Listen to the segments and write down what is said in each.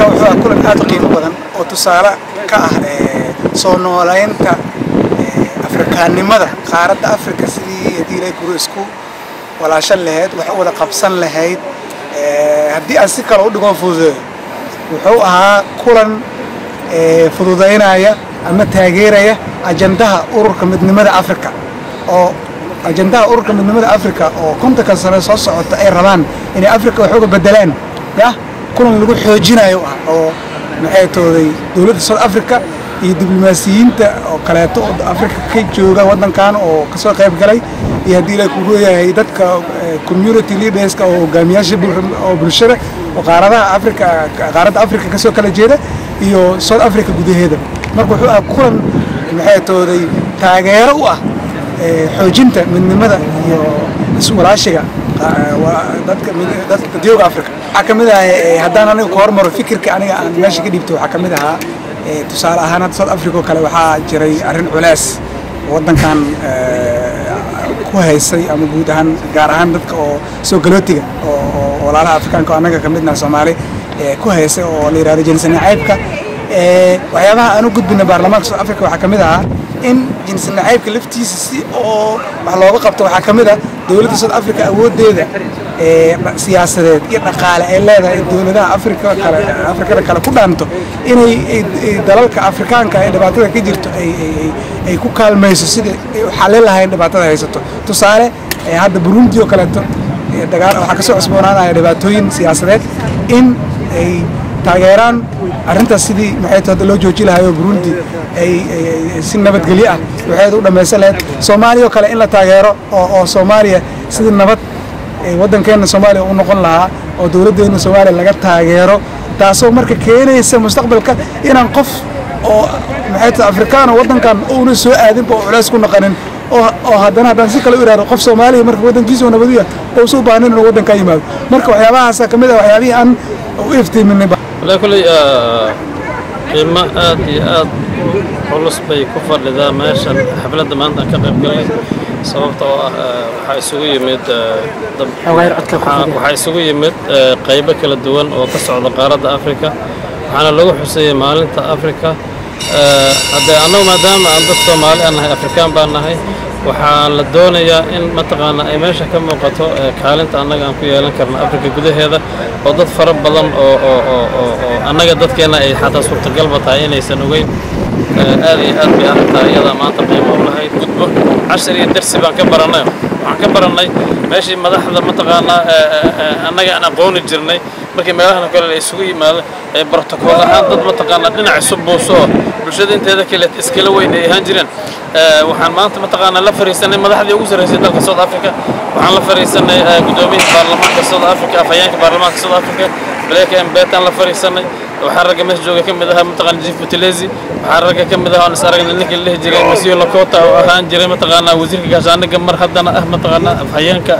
kulanka wuxuu ah kulan aad u qiimo badan oo tusaale ka ah soo noolaynta afrikaannimada qaaradda afrika sidii haddii ilay kuru isku walaashan lahayd wax u wada qabsan lahayd haddii aan si kale u dhigon fududeeyo wuxuu ahaa kulan fududaynaya ama taageeraya ajandaha ururka midnimada afrika oo ajandaha ururka midnimada afrika oo kontonka sane soo socota ay rabaan inay afrika wax uga bedelaan yah kulan lagu xoojinayo ah oo maxay tooday dowladda south africa iyo diblomaasiyiinta oo kaleeto oo afrika ka jooga waddankan oo kasoo qayb galay iyo haddii la ku leeyahay dadka community leaderska oo hogaamiyaasha oo bulshada oo qaaradaha afrika qaaradda afrika kasoo kala jeeda iyo south africa gudaheeda marka wuxuu ah kulan maxay tooday taageero u ah xoojinta midnimada iyo iswalaashiga dadka dadyoga africa waxaa ka mid ah haddaan aniga ka hormaro fikirka aniga aan meesha ka dhiibto waxaa ka mid ahaa tusaale ahaan hadda south africa oo kale waxaa jiray arrin culays waddankan ku haysay ama guud ahaan gaar ahaan dadka oo soo galootiga oo walaalaha afrikaanka oo annaga ka midnaha soomaali ku haysay oo la yidhahdo jinsi nacaybka waxyaabaha aan u gudbina baarlamaanka south africa waxaa ka mid ahaa in jinsi nacaybka laftiisa si oo wax looga qabto waxaa ka mid ah dowladda south africa awooddeeda siyaasadeed iyo dhaqaale ay leedahay in dowladaha afrika kale afrikada kale ku dhaanto inay dalalka afrikaanka ee dhibaatada ka jirto ay ku kaalmayso sidai ay u xallin lahayn dhibaatada haysato tusaale hadda burundi oo kaleeto dagaal waxaa kasoo cusboonaanaya dhibaatooyin siyaasadeed in ay taageeraan arrintaas sidii maxay hadda loo jooji lahayo burundi ay si nabadgelyo ah waxeed u dhammaysan lahayd soomaaliya oo kale in la taageero oo soomaaliya sidii nabad waddankeenna soomaaliya u noqon lahaa oo dowladdeenna soomaaliya laga taageero taasoo marka keenaysa mustaqbalka inaan qof oo maxay tahay afrikaano waddankan uuna soo aadinba oo culays ku naqanin oo haddana haddaan si kale u ihahdo qof soomaaliya marka waddankiisa oo nabadiya oo usu baahan inuu waddanka yimaado marka waxyaabahaasa ka mid ah waxyaabihii aan u iftiiminay والله كل qiimo aad iyo aad culus bay ku fadhidaa meeshan xafladda maanta aan ka qayb galay sababta oo ah waxaa isugu yimid waxaa isugu yimid qaybo kala duwan oo ka socda qaaradda afrika waxaana lagu xuseeyey maalinta afrika haddee annagu maadaama aan dad soomaali aan nahay afrikaan baan nahay waxaa la doonayaa in mataqaana ay meesha ka muuqato kaalinta annaga aan ku yeelan karno afrika gudaheeda oo dad fara badan oo oo oo oo oo annaga dadkeenna ay xataa suurtagalba tahay inaysan ogeyn aad iyo aad bay arrintaa iyadaa maanta qiimo u lahayd gudbo cashar iyo darsi baan ka barannay waxaan ka barannay meeshii madaxda mataqaanaa annaga aan aqooni jirnay markii meelahan kale la isugu yimaado ee brotokool ahaan dad mataqaanaa dhinac isu buuso oo bulshada inteeda kale iskala weyn ay ahaan jireen waxaan maanta mataqaanaa la fariisanay madaxdii ugu sarreysay dalka south africa waxaan la fariisanay guddoomiyaha baarlamaanka south africa afhayeenka baarlamaanka south africa blake mbetaan la fariisanay waxaa ragga meesha jooga ka mid ahaa mataqaana jif butelezi waxaa ragga ka mid ahaa aan is aragnay ninkii la dhihi jiray monsieur lakota oo ahaan jiray mataqaanaa wasiirka gaashaaniga mar haddana ah mataqaanaa afhayeenka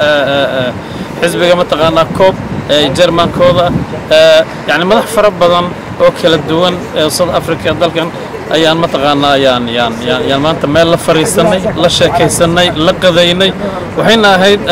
xisbiga mataqaanaa coob jermankooda yani madax fara badan oo kala duwan ee south africa dalkan ayaan mataqaanaa ayaan yaan yaan yaan maanta meel la fariisanay la sheekaysanay la qadaynay waxayna ahayd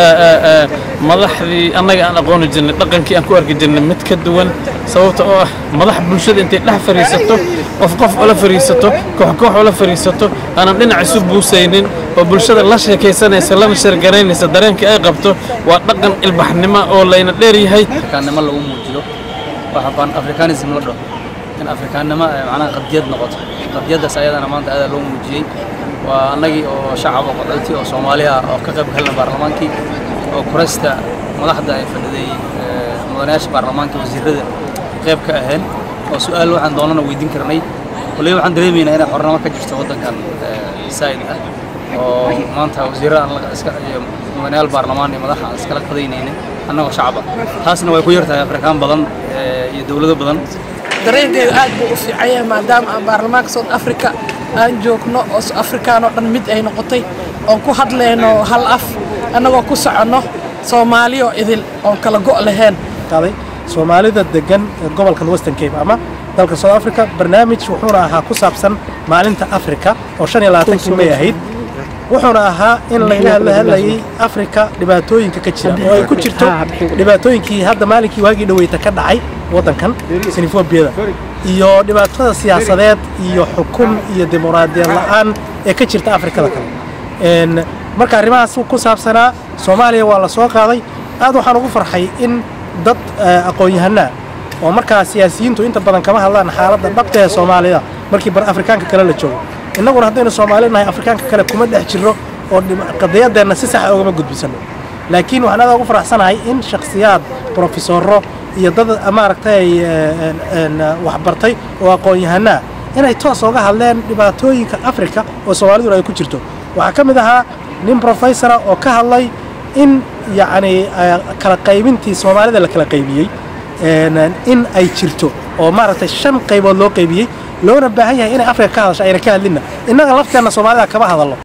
madaxdii annaga aan aqooni jirnay dhaqankii aan ku arki jirnay mid ka duwan sababta oo ah madax bulshada intay dhex fariisato qof qof ula fariisato koox koox ula fariisato aanan dhinac isu buusaynin oo bulshada la sheekaysanaysa lana sheergaraynaysa dareenkii ay qabto waa dhaqan ilbaxnimo oo layna dheer yahay afrikaannimo lagu muujiyo waxa baan afrikanism la dhaho in afrikaannimo ay macnaha qadiyad noqoto qadiyaddaas ayadana maanta aada loo muujiyey waa annagii oo shacab oo qaxooti oo soomaali ah oo ka qayb galna baarlamaankii oo kuraysta madaxda ay fadhiday mudanayaasha baarlamaanka wasiirada qayb ka ahayn oo su-aal waxaan doonana weydiin karnay koley waxaan dareemaynaa inay xornimo ka jirto waddankan saa'id ah oo maanta wasiirada iyo mudanayaal baarlamaan iyo madaxa aan iskala qadaynaynin annagoo shacaba taasna way ku yartahay afrikaan badan iyo dowlado badan dareenkayga aad buu u fiican yahay maadaama aan baarlamaanka south africa aan joogno oo afrikaan oo dhan mid ay noqotay oon ku hadlayno hal af annagoo ku soconno soomaaliyo idil oon kala go' lahayn soomaalida degan ee gobolkan western cape ama dalka south africa barnaamij wuxuuna ahaa ku saabsan maalinta africa oo shan iyo labaatankii may ahayd wuxuuna ahaa in laga hadla hadlayay afrika dhibaatooyinka ka jira oo ay ku jirto dhibaatooyinkii hadda maalinkii waagii dhaweyta ka dhacay waddankan sinifobiyada iyo dhibaatada siyaasadeed iyo xukun iyo dimuqraadiyad la'aan ee ka jirta afrikada kale Een, marka arrimahaas ku saabsanaa soomaaliya waa la soo qaaday aad waxaan ugu farxay in dad eh, aqoon-yahanaa oo markaa siyaasiyiintu inta badan kama hadlaan xaaladda dhabta ee soomaalida markii bar afrikaanka kale la joogo innaguna haddaynu soomaali nahay afrikaanka kale kuma dhex jirro oo dhib- qadiyadeenna si saxa ugama gudbisano laakiin waxaan aad ugu faraxsanahay in shakhsiyaad profesoro iyo dad maaragtay eh, een- een, eh, waxbartay oo aqoon-yahanaa inay toos uga hadleen dhibaatooyinka afrika oo soomaaliduna ay ku jirto waxaa ka mid ahaa nin professora oo ka hadlay in yacni eh, kala qaybintii soomaalida la kala qaybiyey een, in ay jirto oo maaragtay shan qaybood loo qaybiyey loona baahan yahay inay afrika ka hadasho ayna ka hadlinna innaga lafteenna soomaalida kama hadallo